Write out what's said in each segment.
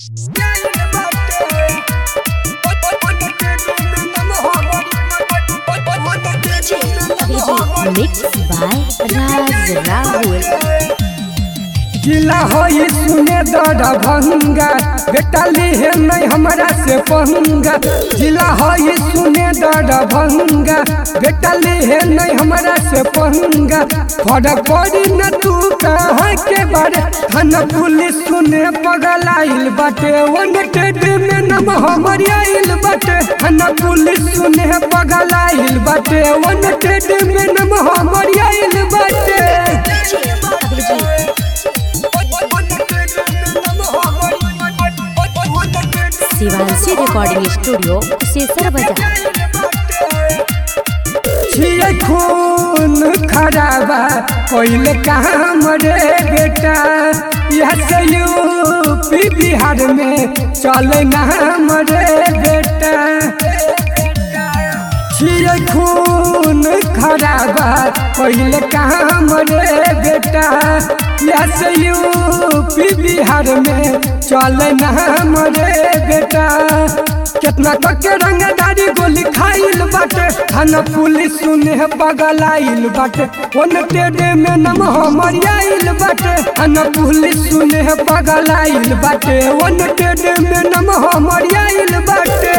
Mixed by Raz Rahul. गिला होई सुने दर भंगा बेटा लिहे नहीं हमरा से पंगा गिला होई सुने दर भंगा बेटा लिहे नहीं हमरा से पंगा फरक पड़ी न तू कहाँ के बारे थाना पुलिस सुने पगल आइल बाटे वन टेड में नम हमर आइल बाटे थाना पुलिस सुने पगल आइल बाटे वन टेड में नम हमर आइल बाटे शिवांशी रिकॉर्डिंग स्टूडियो कुशेश्वर बाजार छिए खून खराबा कोइल काम रे बेटा यह से यूपी बिहार में चले नाम रे बेटा छिए खून खराबा कोइल काम रे बेटा यह से यूपी बिहार में चले नाम रे बेटा कितना तक के रंगदारी गोली खाइल बाटे थाना पुलिस सुने पगल आइल बाटे ओन टेडे में नम हमर आइल बाटे थाना पुलिस सुने पगल आइल बाटे ओन टेडे में नम हमर आइल बाटे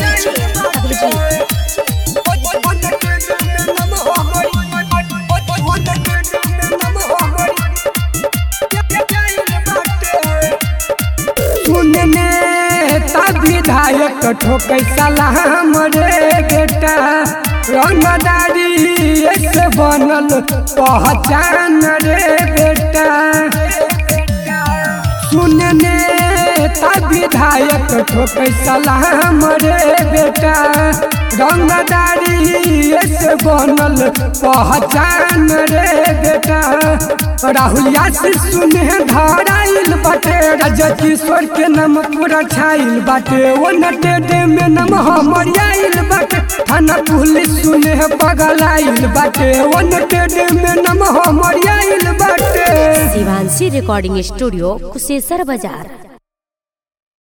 सुनने ता विधायक ठोकै सलाम रे बेटा रंगदारी से बनल पहचान रे बेटा सुनने ता विधायक ठोकै सलाम रे बेटा रंगदारी से बनल पहचान रे बेटा राहुल यासिर सुने धराइल बाटे राजा किशोर के नाम पूरा छाइल बाटे वो नटे में नाम हमर आइल बाटे थाना पुलिस सुने पगल आइल बाटे वो नटे में नाम हमर आइल बाटे शिवांशी रिकॉर्डिंग स्टूडियो कुशेश्वर बाजार